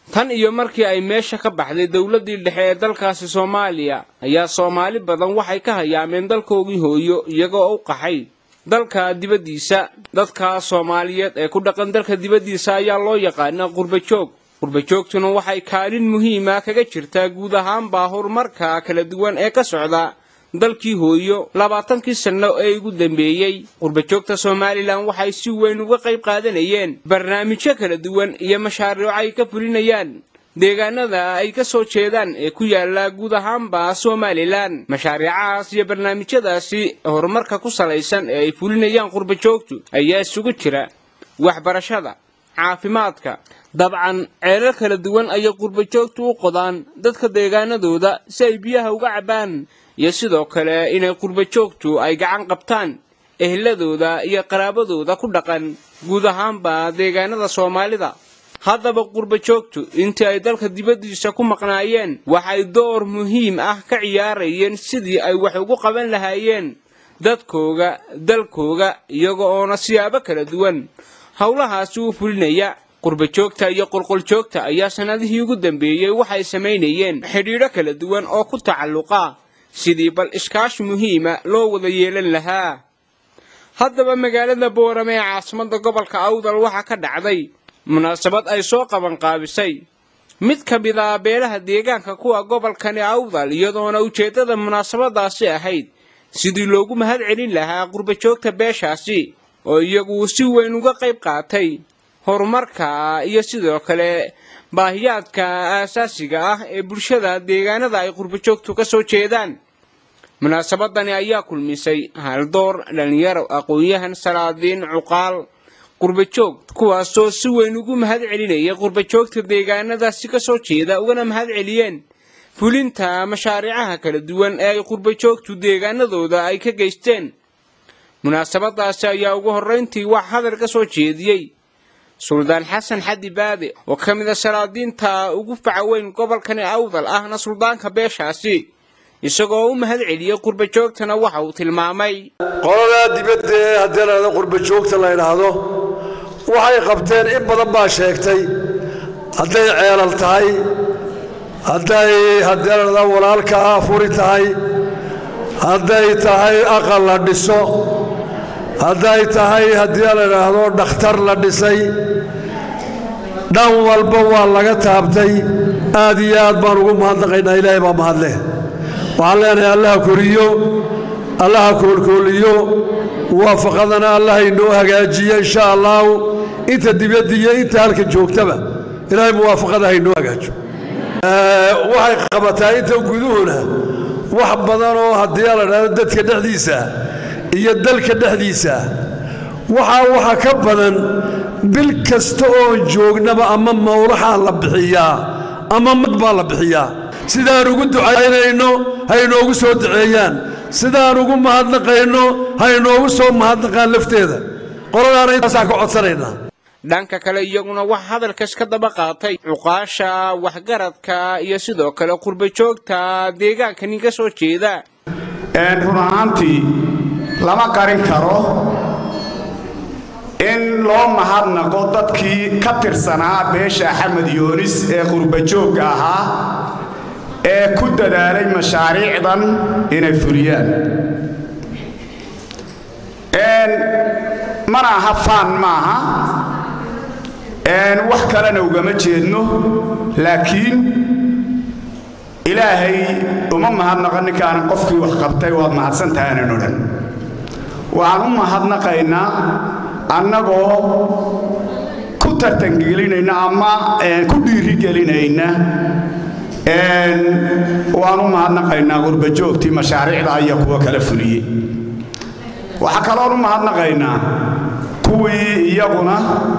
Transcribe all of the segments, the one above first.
tan iyo markii ay meesha ka baxday dowladdii dhexe ee dalkaasi soomaaliya ayaa soomaali badan waxay ka hayaameen dalkoogii hooyo iyagoo u qaxay dalka dibaddiisa dadka soomaaliyeed ee ku dhaqan dalka dibaddiisa ayaa loo yaqaana qurbajoog qurbajoogtuna waxay kaalin muhiima kaga jirtaa guud ahaanbaa horumarka kala duwan ee ka socda dalkii hooyo labaatankii sanno ee ugu dambeeyey qurbajoogta somalilan waxay si weyn uga qayb qaadanayeen barnaamijyo kala duwan iyo mashaariico ay ka fulinayaan deegaanada ay ka soo jeedaan ee ku yaala guud ahaanba somalilan mashaariicahaas iyo barnaamijyadaasi horumarka ku salaysan ee ay fulinayaan qurbajoogtu ayaa isugu jira waxbarashada caafimaadka dabcan ceelal kala duwan ayay qurbajoogtu u qodaan dadka deegaanadooda si ay biyaha uga cabbaan iyo sidoo kale inay qurbajoogtu ay gacan qabtaan ehladooda iyo qaraabadooda ku dhaqan guud ahaanba deegaanada soomaalida haddaba qurbajoogtu intii ay dalka dibaddiisa ku maqnaayeen waxay door muhiim ah ka ciyaarayeen sidii ay wax ugu qaban lahaayeen dadkooga dalkooga iyaga oona siyaabo kala duwan howlahaasi u fulinaya qurbajoogta iyo qolqoljoogta ayaa sannadihii ugu dambeeyey waxay samaynayeen xidhiidho kala duwan oo ku tacalluqa sidii bal iskaashi muhiima loo wada yeelan lahaa haddaba magaalada boorame ee caasimadda gobolka awdal waxaa ka dhacday munaasabad ay soo qabanqaabisay mid ka mid a beelaha deegaanka kuwa gobolkani awdal iyadoona ujeeddada munaasabadaasi ahayd sidii loogu mahad celin lahaa qurbajoogta beeshaasi oo iyagu si weyn uga qayb qaatay horumarka iyo sidoo kale baahiyaadka aasaasiga ah ee bulshada deegaanada ay qurbajoogtu ka soo jeedaan munaasabadani ayaa kulmisay haldoor dhallinyaro aqoon-yahan salaadiin cuqaal qurbajoog kuwaasoo si weyn ugu mahad celinaya qurbajoogta deegaanadaasi ka soo jeeda ugana mahad celiyeen fulinta mashaariicaha kala duwan ee ay qurbajoogtu deegaanadooda ay ka geysteen munaasabadaasi ayaa ugu horrayntii wax hadal ka soo jeediyey suldaan xasan xaddi baade oo ka mid a salaadiinta ugu faca weyn gobolkani awdal ahna suldaanka beeshaasi isagoo u mahad celiyey qurbajoogtana waxa uu tilmaamay qoladaa dibadda ee haddii la dhahdo qurbajoogta la ydhaahdo waxay qabteen in badan baa sheegtay hadday ceelal tahay hadday haddii la dhahdo walaalka afuri tahay hadday tahay aqal la dhiso hadday tahay haddii la idhaahdo dhakhtar la dhisay dhan walba waa laga taabtay aad iyo aad baan ugu mahadnaqaynaa ilaahay baa mahadleh waxaan leenahay allaha koriyo allaha koolkooliyo muwaafaqadana allaha inoo hagaajiyo insha allaahu inta dibadda iyo inta halka joogtaba ilaahay muwaafaqada ha inoo hagaajo waxay qabataa inta guduhuna wax badan oo haddii la dhahdo dadka dhexdiisa iyo dalka dhexdiisa waxaa waxa ka badan bil kasta oon joognaba ama mawlaxaa la bixiyaa ama mag baa la bixiyaa sidaan ugu ducaynayno ha inoogu soo duceeyaan sidaan ugu mahadnaqayno ha inoogu soo mahadnaqaan lafteeda qoladaana intaasaan ka codsanaynaa dhanka kale iyaguna wax hadalkas ka daba qaatay cuqaasha waxgaradka iyo sidoo kale qurbajoogta deegaankani ka soo jeeda run ahaantii lama qarin karo in loo mahadnaqo dadkii ka tirsanaa beesha axmed yoonis ee qurbajoogga ahaa ee ku dadaalay mashaariicdan inay fuliyaan mana aha faan maaha wax kalena ugama jeedno laakiin ilaahay uma mahadnaqo ninkaanan qofkii wax qabtay waad mahadsantahanan odhan waxaan u mahadnaqaynaa annagoo ku tartangelinayna ama ku dhiirigelinayna waan u mahadnaqaynaa qurbajoogtii mashaariicda iyo kuwa kala fuliyey waxaa kaloon u mahadnaqaynaa kuwii iyaguna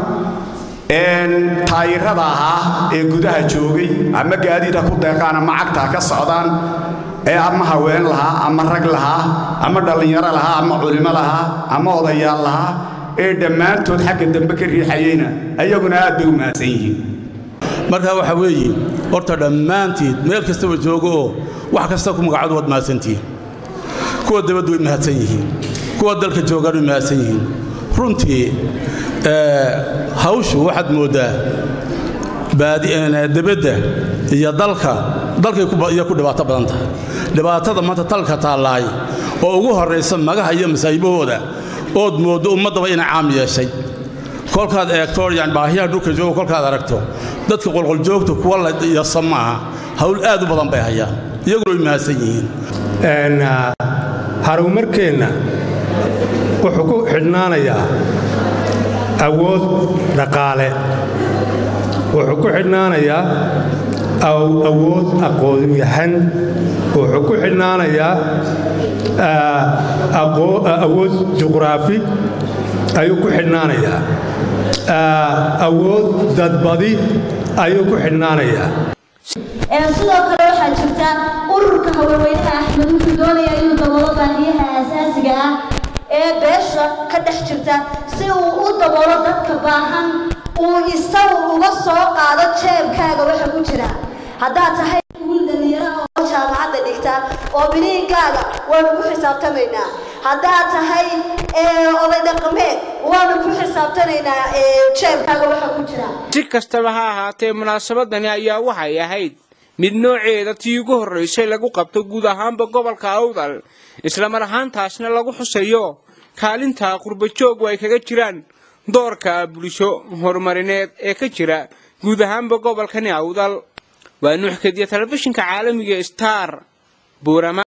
taayirada ahaa ee gudaha joogay ama gaadiida ku deeqaan ama cagtaa ka socdaan ee ama haween lahaa ama rag lahaa ama dhallinyaro lahaa ama culimo lahaa ama odayaal lahaa ee dhammaantood xagga dambe ka riixayeyna ayaguna aad bay u mahadsan yihiin markaa waxaa weeye horta dhammaantiid meel kastaba joogo oo wax kasta ku magacadu waad mahadsantihiin kuwa dabaddu way mahadsan yihiin kuwa dalka joogaan way mahadsan yihiin runtii hawshu waxaad mooddaa debadda iyo dalka dalkay iyo ku dhibaato badan tahay dhibaatada maanta talka taallaay oo ugu horraysa magaha iyo masaahibahooda ood mooddo ummaddaba inay caam yeeshay kolkaad eegto yani baahiyaha dhulka jooga kolkaad aragto dadka qolqoljoogta kuwa la yasa maaha hawl aad u badan bay hayaan iyaguna way mahadsan yihiin harumarkeenna wuxuu ku xidhnaanayaa awood dhaqaale wuxuu ku xidhnaanayaa awood aqoonyahan wuxuu ku xidhnaanayaa awood juqraafi ayuu ku xidhnaanayaa awood dadbadi ayuu ku xidhnaanayaa sidoo kale waxaa jirta ururka haweenweynaha axmed wuxuu doonaya inuu daboolo baahiyaha aasaasiga ah ee beesha ka dhex jirta si uu u daboolo dadka baahan uu isagu uga soo qaado jeebkaaga waxa ku jira haddaad tahay wiil dhallinyaro oo jaamacadda dhigta oo biliinkaaga waanu ku xisaabtamaynaa haddaad tahay oday dhaqameed waanu ku xisaabtanaynaa jeebkaaga waxa ku jira si kastaba ha ahaatee munaasabadani ayaa waxay ahayd mid nooceeda tii ugu horraysay lagu qabto guud ahaanba gobolka awdal islamar ahaantaasna lagu xusayo kaalinta qurbajoogu ay kaga jiraan doorka bulsho horumarineed ee ka jira guud ahaanba gobolkani awdal waa nuux kadiya telefishinka caalamiga star buurama